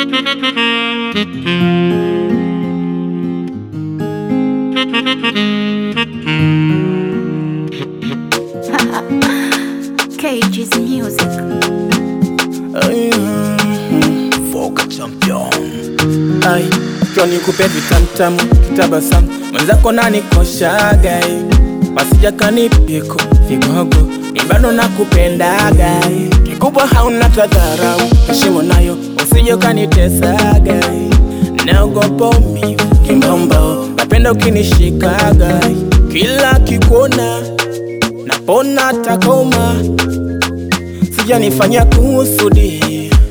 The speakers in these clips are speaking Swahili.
Cage's music. Foka champion Ai, njoo nikupe vitamtamu kitabasamu mwenzako nanikoshaga wasija kanipiko vigogo mi bado nakupendaga kikubwa hauna tadharau heshima nayo usije ukanitesaga naogopa umivu kimbombo napenda ukinishikaga kila kikuona napona takoma sijanifanya kusudi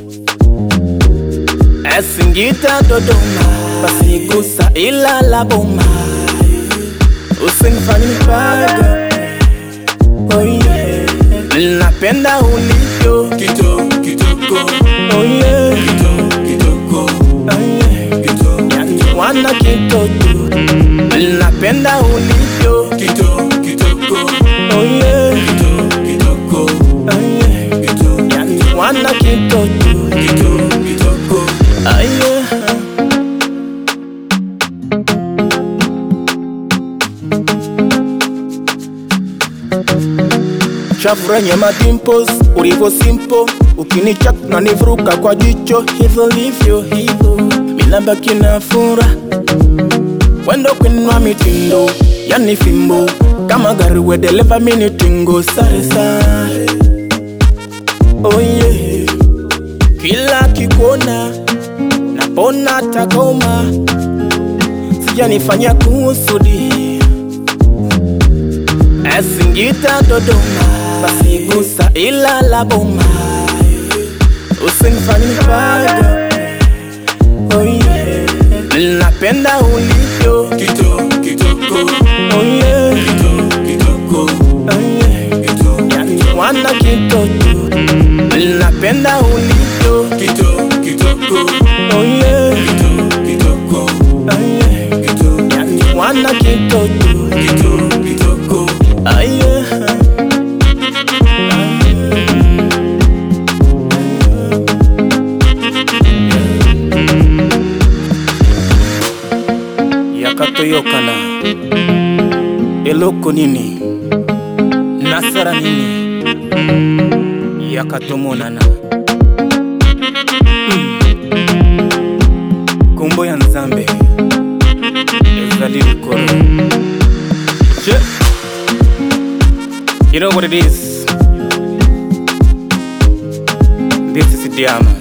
Singita Dodoma, basi gusa ila la boma, usinifanye nipaga. Oh yeah, napenda ulivyo Kito, kitoko, oh yeah, kito, kitoko, oh yeah. kito, Yani wana kitoto, napenda ulivyo kito, kitoko, oh yeah, kito, kitoko, oh yeah. kito, Yani wana kitoto, kito, kitoko. oh yeah. Shavu renye madimples, ulivyo simple Ukinichak na nivuruka kwa jicho Hivyo livyo hivyo Minabaki na fura Wendo kwinwa mitindo Yani fimbo Kama gari wedeleva mini tingo Sare sare Oh yeah Kila kikuona Napona takoma Sijanifanya kusudi Singita Dodoma, basi gusa ila la boma, usinifanye nipaga. Oh yeah, napenda ulivyo. Kito, kitoko, Oh yeah, kito, kitoko, oh yeah, kito, yani wana kitoto, napenda ulivyo. kito, kitoko, Oh yeah, kito, kitoko, oh yeah, kito, yani wana kitoto. kito, kitoko. Oh yeah. yakatoyokana eloko nini nasara nini yakatomonana Mm. kombo ya nzambe ezali likolo Je. You know what it is? This is Diama.